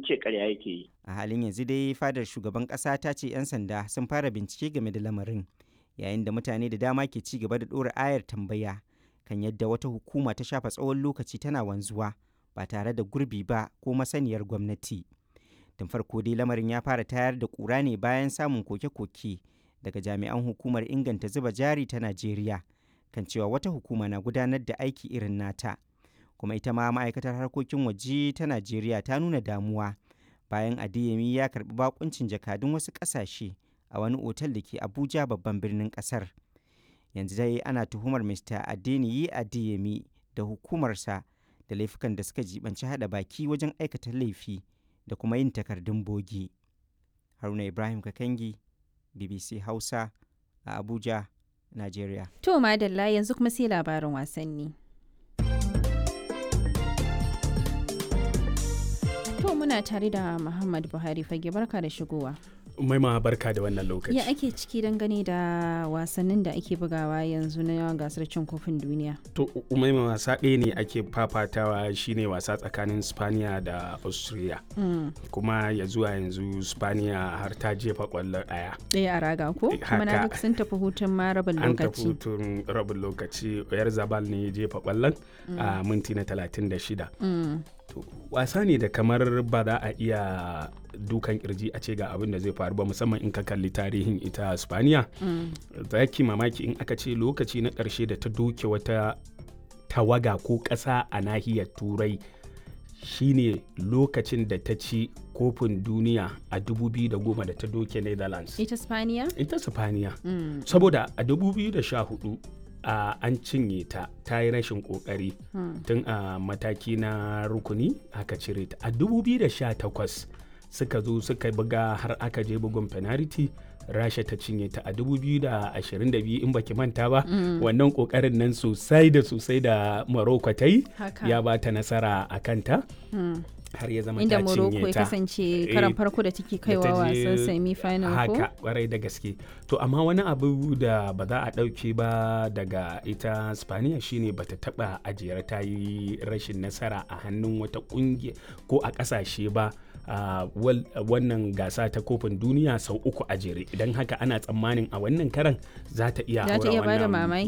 sun ce karya yake yi a halin yanzu dai fadar shugaban ƙasa ta ce 'yan sanda sun fara bincike game da lamarin yayin da mutane da dama ke ci gaba da ɗora ayar tambaya kan yadda wata hukuma ta shafa tsawon lokaci tana wanzuwa ba tare da gurbi ba ko masaniyar gwamnati tun farko dai lamarin ya fara tayar da ƙura ne bayan samun koke-koke daga jami'an hukumar inganta zuba jari ta najeriya kan cewa wata hukuma na gudanar da aiki irin nata kuma ita ma ma'aikatar harkokin waje ta najeriya ta nuna damuwa bayan adeyemi ya karbi bakuncin jakadun wasu ƙasashe a wani otal da ke abuja babban birnin ƙasar yanzu dai ana tuhumar mr adeniyi adeyemi da hukumarsa da laifukan da suka jibanci hada baki wajen aikata laifi da kuma yin takardun bogi haruna ibrahim kakangi bbc hausa a abuja nigeria To madalla yanzu kuma sai labarin wasanni. To muna tare da Muhammad Buhari fage barka da shigowa. Maima barka da wannan lokaci. Ya ake ciki dangane da wasannin da ake bugawa yanzu na yawan gasar cin kofin duniya. To Umaima wasa ɗaya ne ake fafatawa shine wasa tsakanin Spaniya da Austria. Kuma ya zuwa yanzu Spaniya har ta jefa ƙwallo ɗaya. Ɗaya a raga ko? Kuma na duk sun tafi hutun ma rabin An tafi lokaci. hutun rabin lokaci. Oyar Zabal ne ya jefa ƙwallon a minti na 36. Mm. To, wasa ne da kamar ba za a iya dukan kirji a ce ga abin da zai faru ba musamman in ka kalli tarihin ita spaniya za ki mamaki in aka ce lokaci na ƙarshe da ta doke wata tawaga ko ƙasa a nahiyar turai shine lokacin da ta ci kofin duniya a 2010 da ta doke netherlands Ita Spaniya? ita spaniya Mm. saboda a 2014 a an cinye ta ta yi rashin kokari tun a mataki na rukuni aka cire ta a 2018 suka zo suka buga har aka je bugun penalty rasha ta cinye ta a 2022 in baki manta ba wannan kokarin nan sosai da sosai da morocco ta yi Haka. ya ba ta nasara a kanta Mm. har ya zama Inda ta Morocco cinye ya ta kasance Eh, karan farko da take kaiwa da ta je wasan semi-final ko? haka kwarai da gaske to amma wani abu da ba za a ɗauke ba daga ita spaniya shine bata taɓa ajiyar ta yi rashin nasara a hannun wata ƙungiya ko a ƙasashe ba a wal- wannan gasa ta kofin duniya sau uku a jere idan haka ana tsammanin a wannan karan za ta iya Za ta haura iya bada wannan mamaki